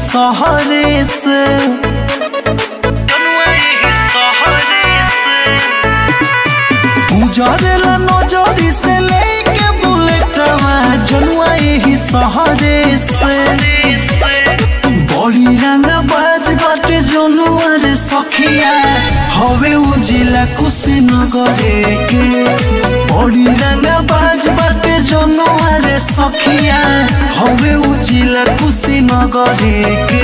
सहरे से जनुआ यही सहरे से गुजरेला नजरी से लेके बुलेटवा जनुआ यही सहरे से बड़ी रंगा बाज बाटे जनुआ रे सखिया हवे उजिला कुशीनगरे के बड़ी रंगा बाज बाटे जनुआ रे सखिया हवे उजिला कुशीनगरे के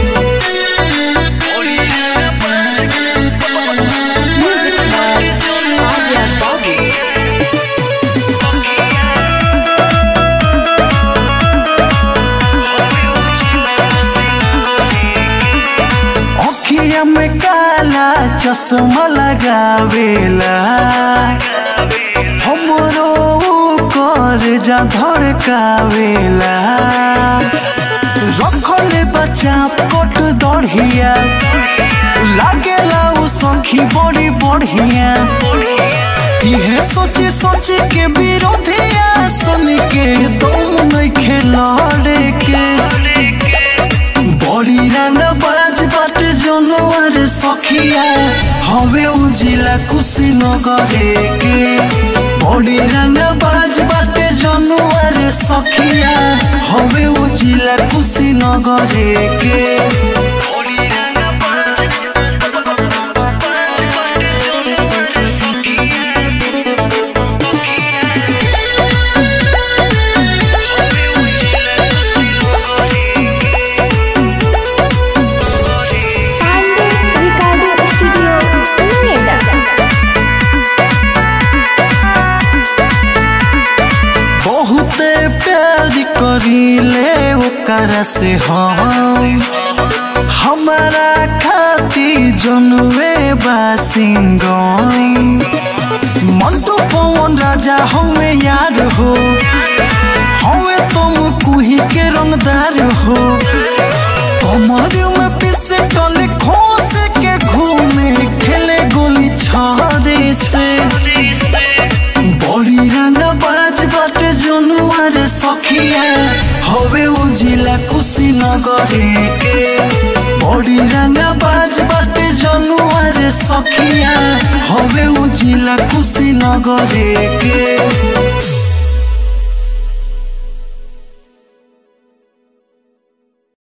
Music by Arya Soggy. अखिया में काला चश्मा लगावेला हमरो कर जा धड़कावेला रखले बच्चा कोट दढ़िया लागेला उ सखी बड़ी बढ़िया इहे सोची सोची के विरोधिया सुन के दम नहीं खेलड़े के बड़ी रंग बाज बाटे जनवर सखिया हवे उजिला कुशीनगरे के बड़ी रंग बाज बाटे जनवर सखिया हवे उजिला कुशीनगरे के बड़ी रंग बाज Pandey Recording Studio, Noida. बहुते प्यार करीले ओकरा से हम हमारा खाती जनवे बासिंगम मंटू पवन राजा हमें यार हो हमें तुम कुही के रंगदार हो कमर में पिस्टल खोस के घूमे खेले गोली छारे से बड़ी रंग बाज बाटे जनुआर सखिया हवे उजिला कुशीनगरे के बड़ी रंग बाज बाटे जनुआर सखिया हवे उजिला कुशीनगरे के